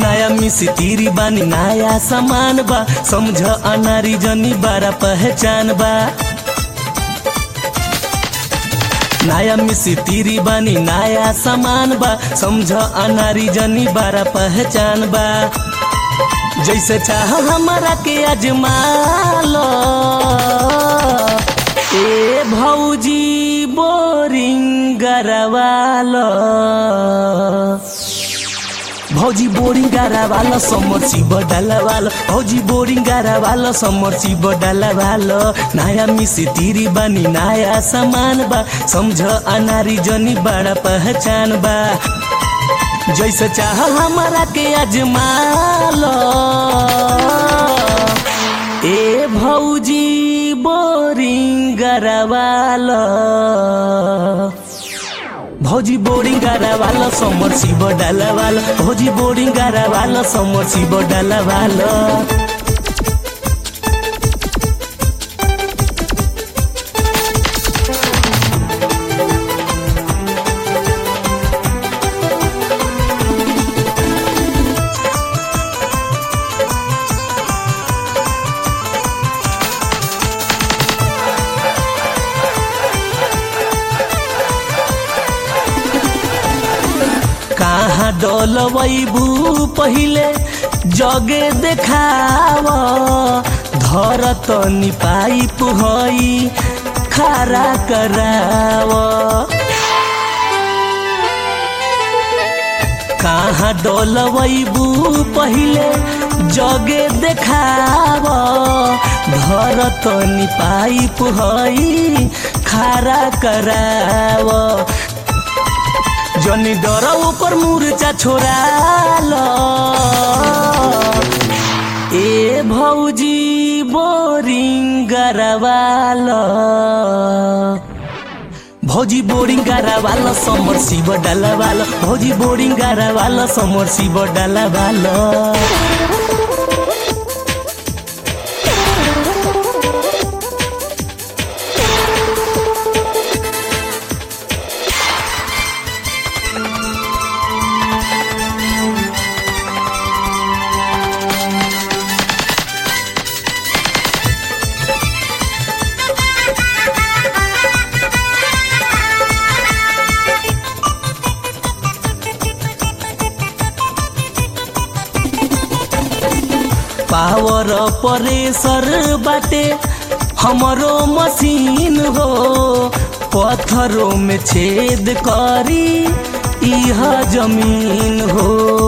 नया मिसी तीरी बानी नया सामान बा समझ अनारी जनी बारा पहचान बा नया मिसी तीरी बानी नया सामान बा समझ अनारी जनी बारा पहचान बा जैसे चाह हमारा के अजमालो ए भौजी बोरिंग गरवालो भौजी बोरिंग गरवालो समर्सी बडलवालो भौजी बोरिंग गरवालो समर्सी बडलवालो नया मिसी तिरी बानी नया सामान बा समझ अनारी जनी बड़ा पहचान बा जैसे चाह हमारा के अजमालो ए भौजी बोरिंग गरवालो भौजी बोरिंग गरवालो समर्सी बडलवालो भौजी बोरिंग गरवालो समर्सी बडलवालो कहाँ डोलबू पहिले जगे देखाव धरत पाइप हई खारा कराव कहाँ डोलबू पहिले जगे देखाव धरत पाइप हई खारा कराव जनी डर ऊपर मुर्चा छोड़ाल ए भौजी बोरिंग गरवाल भौजी बोरिंग गरवाल समर शिव डलवाल भौजी बोरिंग गरवाल समर शिव डलवाल पावर परेसर बाटे हमरो मशीन हो पत्थरों में छेद करी इह जमीन हो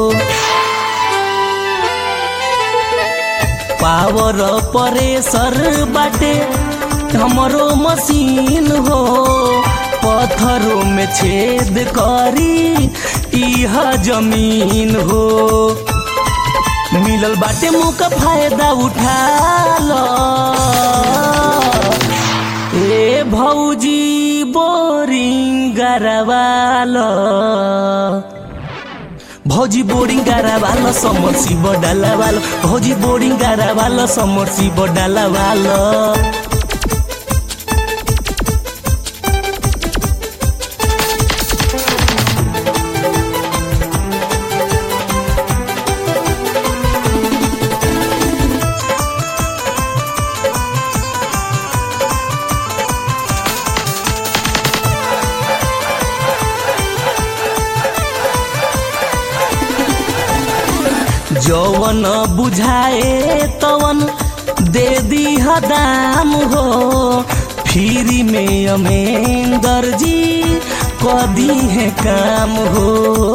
पावर परेसर बाटे हमरो मशीन हो पत्थरों में छेद करी इह जमीन हो मिलल बाटे मुँह का फायदा उठा लो ए भौजी बोरिंग गरवालो भौजी बोरिंग गरवालो समर्सी बडलवालो भौजी बोरिंग गरवालो समर्सी बडलवालो जौवन बुझाए तवन दे दी दाम हो फ्री में अमेंदर जी कदी है काम हो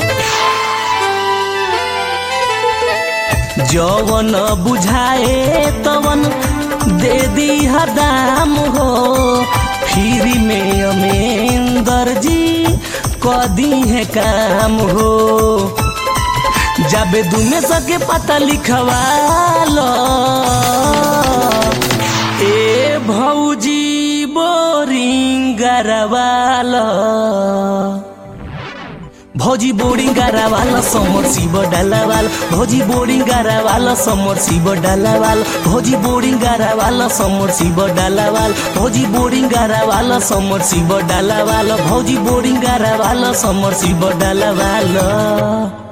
जौवन बुझाए तवन दे दी दाम हो फ्री में अमेंदर जी कदी है काम हो जाबे दुमे सके पता लिखवालो ए भौजी बोरिंग गरवालो भौजी बोरिंग गरवालो समर शिव डलवाल भौजी बोरिंग गरवालो समर शिव डलवाल भौजी बोरिंग गरवालो समर शिव डलवाल भौजी बोरिंग गरवालो समर शिव डलवाल भौजी बोरिंग गरवालो समर शिव डलवाल